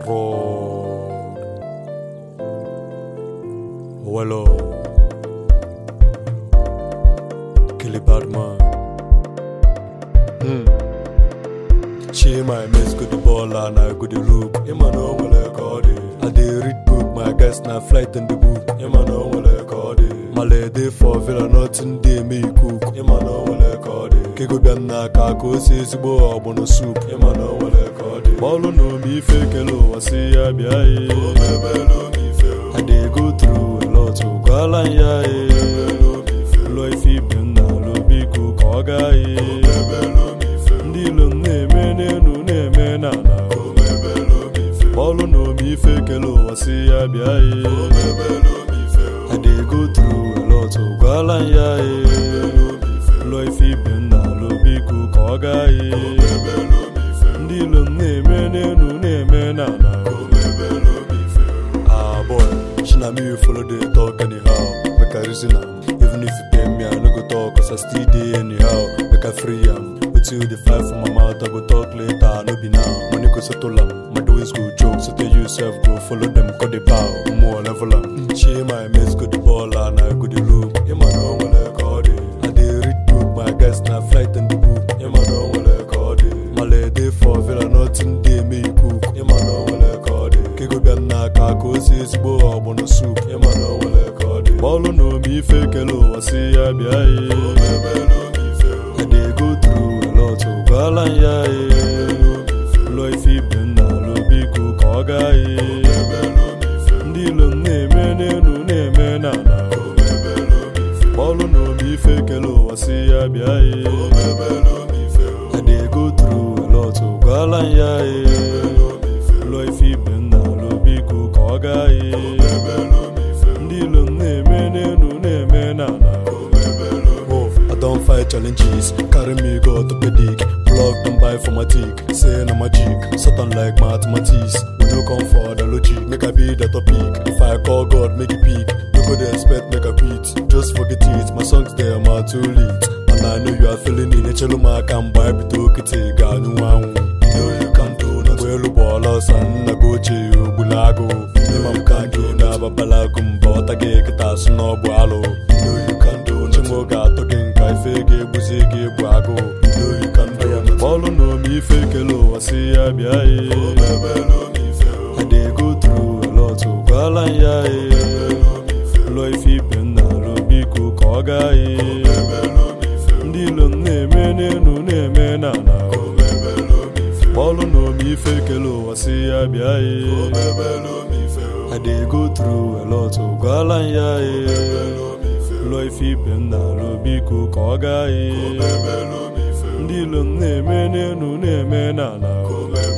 fraud. Wello. Killy Badman. Hmm. She my miss good the ball and I go the look. Ima no wale kodi. I dey read book, my guest na flight in the book. Ima no wale kodi. Male dey for villa, nothing dey me cook. Ima no wale kodi. Kego biam na ka ko si ezigbo ọgbọnọ soup. Ima no wale kodi. Bọọlụ na omi ife kele ụwa si ya bịa ye. I dey go through a lot, gwala ya ye. Ụlọ ife ibe m na alụ biko ka ọ gaa ye. ndị ilo m na-eme n'elu na-eme n'ala bọọlụ na omi ife kele ụwa si ya bịa ye I dey go through a lot gwala m ya ye ụlọ ife ibe m na-alụ biko ka ọ gaa ye ndị ilo m na-eme n'elu na-eme n'ala Ah boy, she na me you follow the talk anyhow. Make I reason am. Even if you pay me, I no go talk, cause I still dey anyhow. Make I free am. Until the fly from my mouth, I go talk later, no be now. Money go settle am. My doings go joke, so tell yourself go follow them, cut the bow. More level am. She my mates go the ball and I go the loop. Him I know when I call it. I dey read book, my guys na flight in the book. Him I know when I call it. Male dey for villa, nothing dey me cook. Him I know when I call it. Kego bịa n'aka ka o si ezigbo ọgbọnọ soup. Him I know when I call it. Bọọlụ na omi ife kele ụwa si ya bịa ye. I dey go through a lot, gwala m ya ye. Ụlọ ife ibe m na-alụ biko ka ọ gaa ye. Ndị ilo m na-eme n'elu na-eme n'ala. Bọọlụ na omi ife kele ụwa si ya bịa ye. I dey go through a lot, gwala m ya ye. Ụlọ ife ibe m na-alụ biko ka ọ gaa ye. Ndị ilo m na-eme n'elu na-eme n'ala. Oh, I don't fight challenges, carry me go orthopedic. Plug them buy for my tick, say na magic. Satan like mathematics, we no come for the logic. Make I be the topic. If I call God, make it peak. No go dey expect make I quit. Just forget it, my songs there are too late. And I know you are feeling it. Echelu m aka mgbe anyị bido kịtị ga anụ anwụ. You know you can do nothing. Mgbe elu bụ ọla ọsọ nna gị ochie ogbula agụ. Ịma m ka gị na-ababala agụ mba ọta gị kịta asụ na ọ bụ alụ. You know you can do nothing. Chinwe ga-atọ gị nka ife ga-egbuzi gị egbu agụ. You know you can do nothing. Bọọlụ na omi ife kele ụwa si ya bịa ye. I dey go through a lot, gwala m ya ye. Ụlọ ife ibe m na-alụ biko ka ọ gaa ye. Ndị ilo m na-eme n'elu na-eme n'ala. Bọọlụ na omi ife kele ụwa si ya bịa ye. I dey go through a lot, gwala m ya ye. Ụlọ ife ibe m na-alụ biko ka ọ gaa ye. Ndị ilo m na-eme n'elu na-eme n'ala.